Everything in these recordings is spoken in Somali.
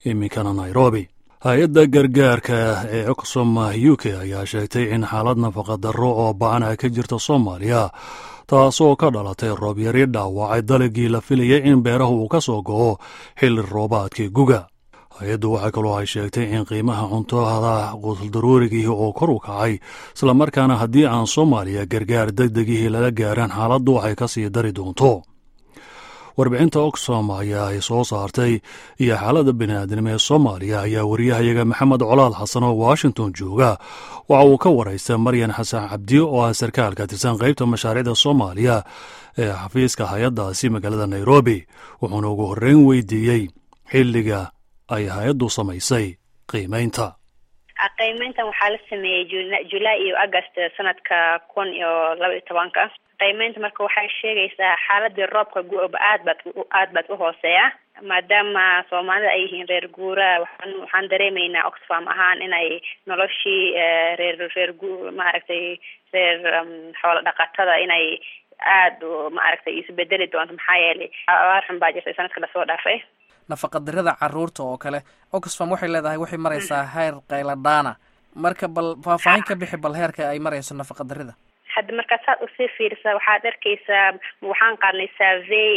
iminkana nairobi hay-adda gargaarka ee oxfam u k ayaa sheegtay in xaalad nafaqadarro oo ba-an ay ka jirta soomaaliya taasoo ka dhalatay roobyari dhaawacay dalagii la filayay in beeraha uu ka soo go'o xilli roobaadkii guga hay-addu waxaa kaloo ay sheegtay in qiimaha cuntohada quutuldaruurigii oo kor u kacay islamarkaana haddii aan soomaaliya gargaar degdegihii lala gaaraan xaaladdu waxay ka sii dari doonto warbixinta oxfam ayaa ay soo saartay iyo xaaladda bini'aadnimo ee soomaaliya ayaa wariyahayaga maxamed colaal xasan oo washington jooga waxa uu ka waraysta maryan xasan cabdiyo oo ah sarkaal ka tirsan qaybta mashaariicda soomaaliya ee xafiiska hay-addaasi magaalada nairobi wuxuuna ugu horreyn weydiiyey xilliga ay hay-addu samaysay qiimaynta qiimeyntan waxaa la sameeyey julaay iyo agast sanadka kun iyo laba iyo tobanka qiimeynta marka waxay sheegaysaa xaaladii roobka gu-oba aad baad aad baad u hooseeya maadaama soomaalida ay yihiin reer guura waxaan waxaan dareemaynaa oxfam ahaan inay noloshii reer reer gu maaragtay reer xoolo dhaqatada inay aada maaragtay isbedeli doonto maxaa yeelay abaar xun baa jirtay sanadka lasoo dhaafay nafaqadirada caruurta oo kale oxfam waxay leedahay waxay maraysaa heer qayladhaana marka bal faahfaahin ka bixi bal heerka ay marayso nafaqadarida hadda markaa saad usii fiirisa waxaad arkaysaa waxaan qaadnay survey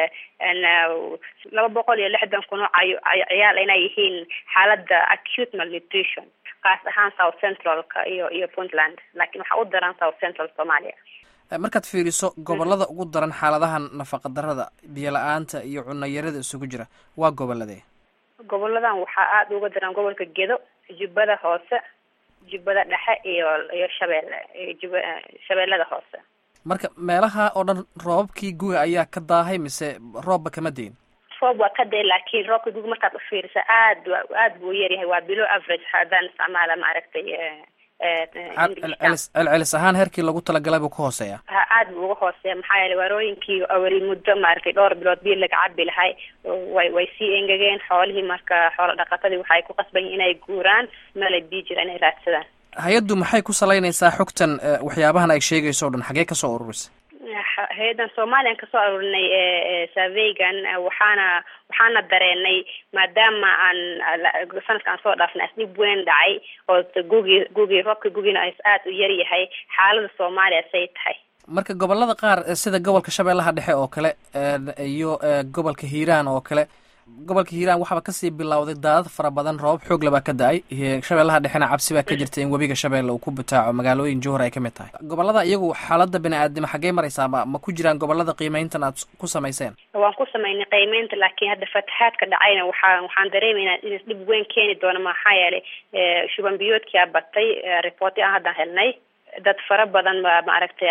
laba boqol iyo lixdan kun oo ciyaal inay yihiin xaaladda acute malnutrition kaas ahaan south centralka iyo iyo puntland laakiin waxaa u daran south central somalia markaad fiiriso gobolada ugu daran xaaladahan nafaqadarada biyo la-aanta iyo cunayarada isugu jira waa goboladee goboladan waxaa aada uga daran gobolka gedo jubbada hoose jubbada dhexe iyo iyo shabeelle jub shabeellada hoose marka meelaha oo dhan roobabkii guga ayaa ka daahay mise roobba kama deyin roob waa ka day laakiin roobka guga markaad ufiirisa aad aad buu yaryahay waa below average haddaan isticmaala maaragtay celcelis ahaan heerkii lagu talagalay buu ka hooseeya ha aad buu uga hooseeya maxaa yeele waarooyinkii awel muddo maaragtay dhowr bilood biyo laga cabi lahay way way sii engegeen xoolihii marka xoolo dhaqatadii waxay ku qasban yihin inay guuraan meelay bii jira inay raadsadaan hay-addu maxay ku salaynaysaa xogtan waxyaabahan ay sheegayso o dhan xagee kasoo ururisay hay-addan somaliyan kasoo aruurinay surveygan waxaana waxaana dareenay maadaama aan sanadka aan soo dhaafnay asdhib weyn dhacay oo gugii gugii roobka gugiina aada u yar yahay xaalada soomaaliya say tahay marka gobolada qaar sida gobolka shabeellaha dhexe oo kale iyo gobolka hiiraan oo kale gobolka hiiraan waxaaba kasii bilowday daadad fara badan roobab xoog labaa ka da-ay shabeellaha dhexena cabsi baa ka jirta in webiga shabeelle uu ku butaaco magaalooyin jowhar ay ka mid tahay gobolada iyagu xaaladda bini-aadnimo xaggee maraysaa ma ma ku jiraan gobolada qiimeyntan aad ku samayseen waan ku samaynay qiimeynta laakiin hadda fatahaadka dhacayna waxaa waxaan dareemaynaa in dhib weyn keeni doono maxaa yeelay shuban biyoodkia batay reporti aan haddaan helnay dad fara badan ba maaragtay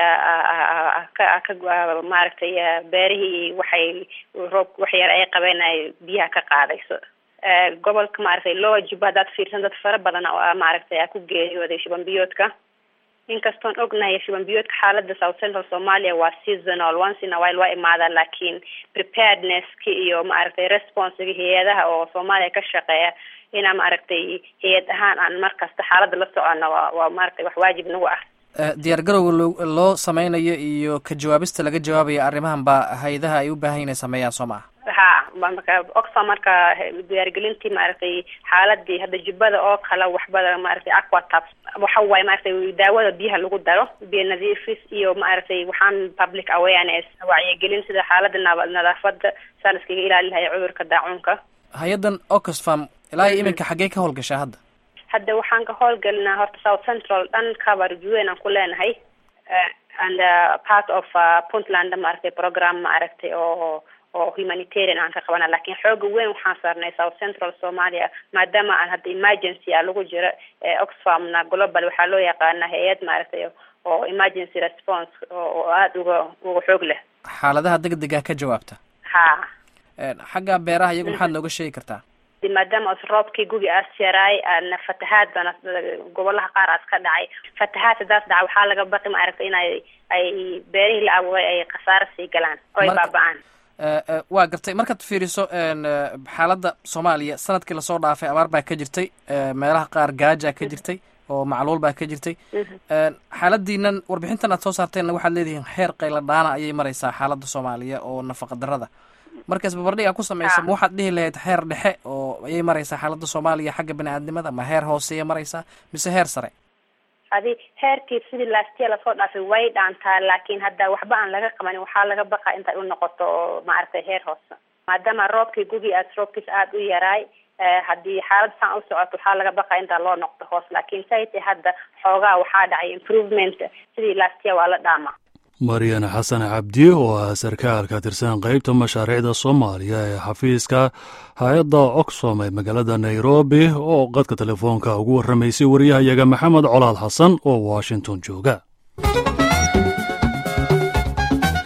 ka ka maaragtay beerihii waxay roob waxyar ay qabeen ay biyaha ka qaadayso gobolka maaragtay lowa jubba haddaad fiirsan dad fara badan maaragtay ku geeriyooday shuban biyoodka inkastoon ognahay shuban biyoodka xaalada south central somalia waa seasonal once in a while waa imaadaan laakiin preparednesski iyo maaragtay responsiga hay-adaha oo soomaaliya ka shaqeeya inaa maaragtay hay-ad ahaan aan markasta xaaladda la socono waa waa maaragtay wax waajib nagu ah diyaar garowga loo loo sameynayo iyo ka jawaabista laga jawaabayo arrimahan baa hay-adaha ay u baahan inay sameeyaan soo maa ha marka oxfam marka diyaargelintii maaragtay xaaladii hadda jubbada oo kale waxbada maaragtay aquatab waxa waaye maaragtay daawada biyaha lagu daro biyo nadiifis iyo maaragtay waxaan public awareness wacyigelin sida xaalada nadaafada saa la iskaga ilaali lahay cudurka daacuunka hay-addan oxfam ilaa iyo iminka xaggee ka howlgashaa hadda hadda waxaan ka howlgelinaa horta south central dhan coverage weyn aan ku leenahay and part of puntland maaragtay program maaragtay oo oo humanitarian aan ka qabana lakin xooga weyn waxaan saarnay south central somalia maadaama aan hadda emergency a lagu jiro oxfamna global waxaa loo yaqaana hay-ad maaragtay oo emergency response oo aada uga uga xoog leh xaaladaha degdega ka jawaabta ha xagga beeraha iyagu maxaad nooga sheegi kartaa maadaama roobkii gugi aas yaraay ana fatahaad bana gobolaha qaar aas ka dhacay fatahaad hadaas dhaca waxaa laga baqi maaragtay inay ay beerihii la abuuray ay khasaaro sii galaan oo ay baaba-aan waa gartay markaad fiiriso xaaladda soomaaliya sanadkii lasoo dhaafay abaar baa ka jirtay meelaha qaar gaaja ka jirtay oo macluul baa ka jirtay xaaladiinan warbixintan aad soo saarteenna waxaad leedihiin heer qayla dhaana ayay maraysaa xaaladda soomaaliya oo nafaqa darada marka isbabardhiga ku samaysa ma waxaad dhihi lahayd heer dhexe oo ayay maraysaa xaaladda soomaaliya xagga bini-aadnimada ma heer hooseeya maraysaa mise heer sare adi heerkii sidii laastiya lasoo dhaafay way dhaantaa laakiin hadda waxba aan laga qabanin waxaa laga baqaa intay u noqoto oo maaragtay heer hoose maadaama roobkii gugi aad roobkiis aada u yaraay haddii xaalada saan u socoto waxaa laga baqaa intaa loo noqdo hoos laakiin sayte hadda xoogaa waxaa dhacay improvement sidii laastiya waa la dhaamaa maryan xasan cabdi oo ah sarkaal ka tirsan qeybta mashaariicda soomaaliya ee xafiiska hay-adda oxfom ee magaalada nairobi oo qadka telefoonka ugu warramaysay wariyahayaga maxamed colaad xasan oo washington jooga